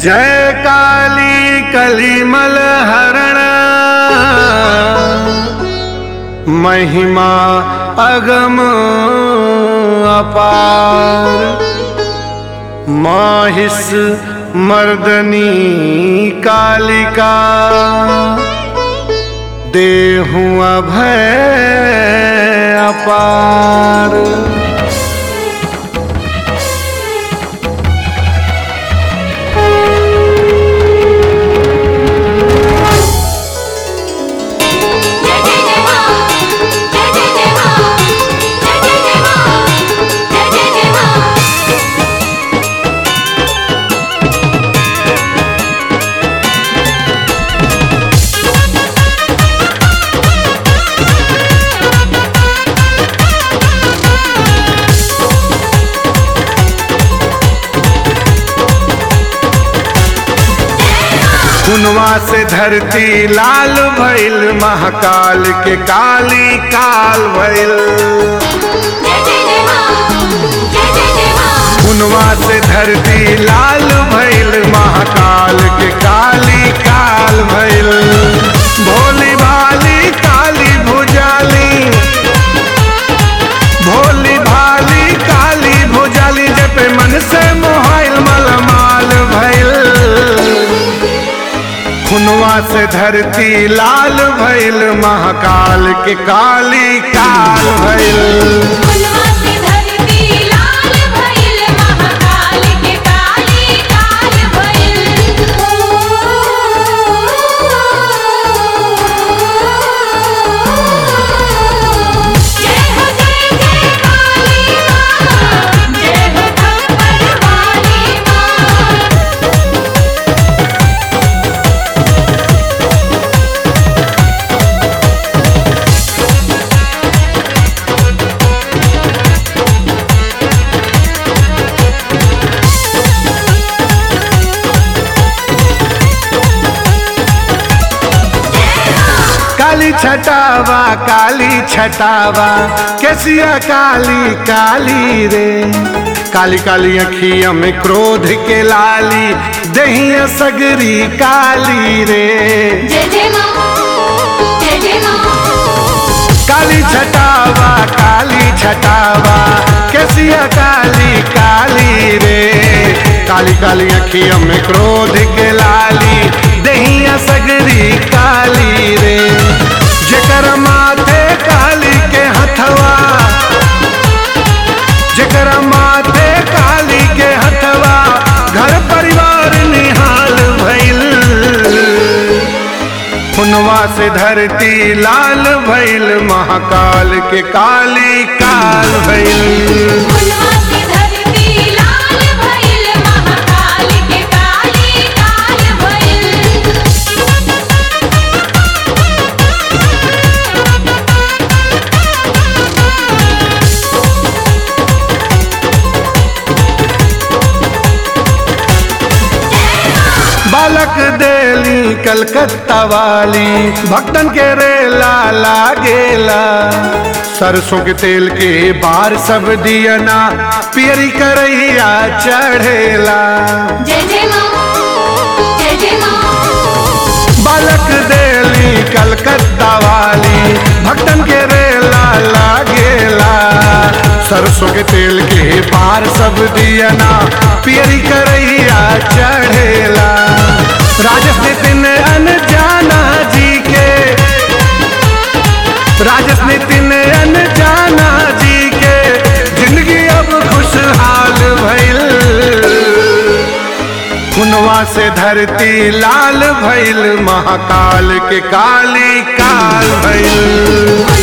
जय काली कलिमल हरण महिमा अगम अपार माहिस मर्दनी कालिका देहूँ अभय अपार जय जय जय मां जय जय जय मां जय जय जय मां जय जय जय मां खुनवा से धरती लाल भइल महाकाल के काली काल भइल जय जय जय मां जय जय जय मां खुनवा से धरती लाल भइल महाकाल के काली काल भइल भोली भाली काली भुजाली भोली भाली काली भुजाली जपे मन से मोहाइल मलमाल भइल खुनवा से धरती लाल भइल महाकाल के काली काल भइल फुलवा से धरती लाल भइल महाकाल के काली काल भइल जय हो जय जय काली मां जय हो खप्पर वाली मां काली छटावा काली छटावा कैसिया काली काली रे काली काली अखिया में क्रोध के लाली दहिया सगरी काली रे जय जय मां जय जय मां काली छटावा काली छटावा कैसिया काली काली रे काली काली अखिया में क्रोध के लाली दहिया सगरी काली रे जेकर माथे काली के हथवा जेकर माथे काली के हथवा घर परिवार निहाल भइल खुनवा से धरती लाल भइल महाकाल के काली काल भइल फुलवा से धरती लाल भइल महाकाल के काली काल भइल बालक देली कलकत्ता वाली भक्तन के रेला लागेला सरसों के तेल के बार सब दियना पियरी करैया चढ़ेला जय जय मां जय जय मां बालक देली कलकत्ता वाली भक्तन के रेला लागेला सरसों के तेल के पार सब दियना पियरी करैया चढ़ेला राजस नितिन अनजाना जी के राजस नितिन अनजाना जी के जिंदगी अब खुशहाल भइल खुनवा से धरती लाल भइल महाकाल के काली काल भइल